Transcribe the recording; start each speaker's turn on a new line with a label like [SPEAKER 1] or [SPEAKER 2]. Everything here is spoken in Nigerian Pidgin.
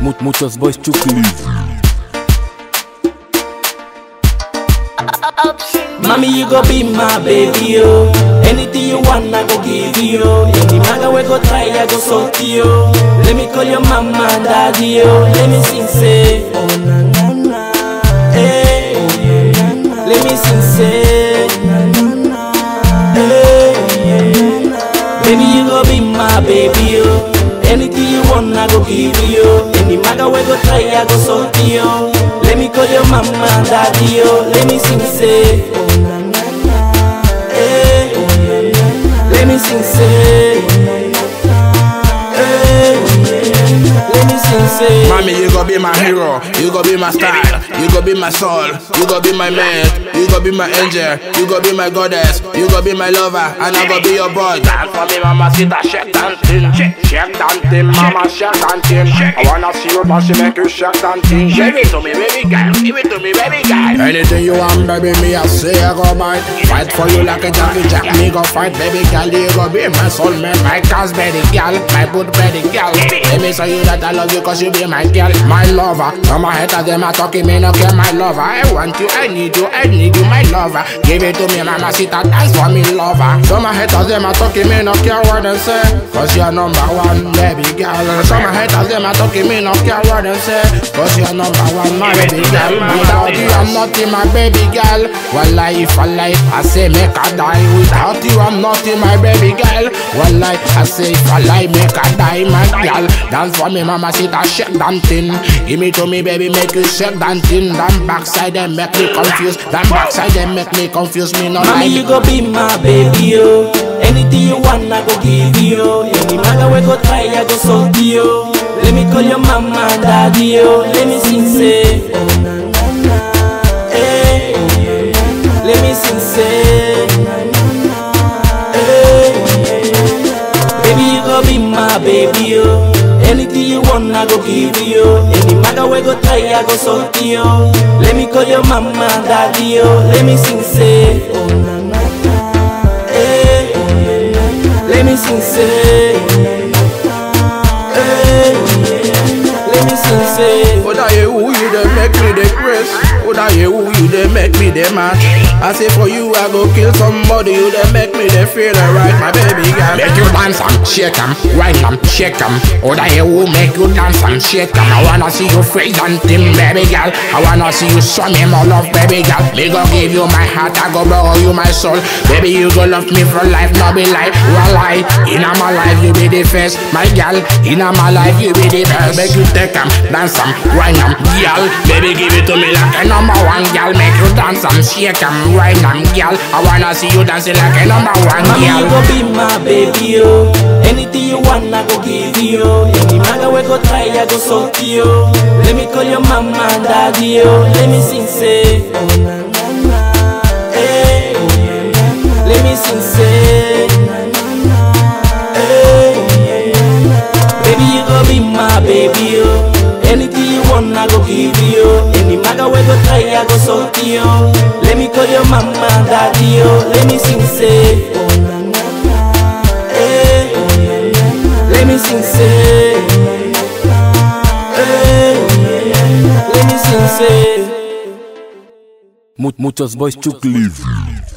[SPEAKER 1] Mu- muchos boys chukli.
[SPEAKER 2] Mommy, you go be my baby, yo. Anything you want, I go give you. yo. Any maga we go try, I go salt you. Let me call your mama and daddy, yo. Let me sing, say, oh na na na, hey, oh na na na. Let me sing, say, na na na, hey, oh na na. Baby, you go be my baby, yo. Anything you want, I go give you. yo. Any maga we go try, I go salt you. Let me call your mama and daddy, yo. Let me sing, say, oh na na na, hey, oh na na na. Let me sing, say, oh na na na, hey, oh na na na. Let me sing, say.
[SPEAKER 3] Mommy, you go be my hero, you go be my style, you go be my soul, you go be my man, you go be my angel, you go be my goddess, you go be my lover, and I go be your boy. Dance for me, mama, sit a shake that thing, shake, shake that thing, mama, shake that thing. I wanna see you dance, you make you shake that thing. Give it to me, baby girl, give it to me, baby girl. Anything you want, baby, me I say I go buy. Fight for you like a Jackie Jack, me go fight, baby girl, you go be my soulmate, my cause, baby girl, my good baby girl. Let me show you that I love you, cause you be my girl, my lover. Some my haters, them are talking, me no care, my lover. I want you, I need you, I need you, my lover. Give it to me, mama, sit and dance for me, lover. Some my haters, them are talking, me no care what they say, cause you're number one, baby girl. Some my haters, them are talking, me no care what they say, cause you're number one, my baby girl. Without you, I'm nothing, my baby girl. Well, if I lie, I say make I die. Without you, I'm nothing, my baby girl. Well, I say if I lie, make I die, my girl. Dance for me, mama, sit and shake that thing. Give me to me, baby, make you shake that thing. Them backside, them make me confused. Them backside, them make me confused. Me no
[SPEAKER 2] Mommy,
[SPEAKER 3] lie.
[SPEAKER 2] you go be my baby, yo. Anything you want, I go give you. yo. Any maga we go try, I go salt you. Let me call your mama and daddy, yo. Let me sing, say, oh na na na, hey, oh na na na. Let me sing, say, na na na, hey, oh na na na. Baby, you go be my baby, yo. Anything you want, I go give you. yo. Any maga we go try, I go salt you. Let me call your mama and daddy, yo. Let me sing, say, oh na na na, hey, oh na na na. Let me sing, say, oh na na na, hey, oh na na na. Let me sing, say.
[SPEAKER 3] Oh, that you who you they make me the grace. Oh, that you who you they make me the match. I say for you I go kill somebody. You they make me the feel alright, my baby girl.
[SPEAKER 4] Make you dance and shake 'em, wine 'em, shake 'em. Oh, that you who make you dance and shake 'em. I wanna see you freeze and thin, baby girl. I wanna see you show me more love, baby girl. Me go give you my heart, I go borrow you my soul. Baby, you go love me for life, no be lie. Well, lie. In my life, you be the first, my girl. In my life, you be the best. Make you take 'em, dance 'em, wine 'em, girl. Baby, give it to me like a number one, girl. Make you dance 'em, shake 'em, wine 'em, girl. I wanna see you dancing like a number one,
[SPEAKER 2] Mommy, you
[SPEAKER 4] girl.
[SPEAKER 2] go be my baby, yo. Anything you want, I go give you. yo. Any maga we go try, I go salt you. Let me call your mama and daddy, yo. Let me sing, say, oh na na na, hey, oh na na na. Let me sing, say, na na na, hey, oh na na na. Baby, you go be my baby, yo. Anything you want, I go give you. yo. Any maga we go try, I go salt you. Let me call your mama and daddy, yo. Let me sing, say, oh na na na, hey, oh na na na. Let me sing, say, oh na na na, hey, oh na na na. Let me sing, say.
[SPEAKER 1] Mu- muchos boys chukli.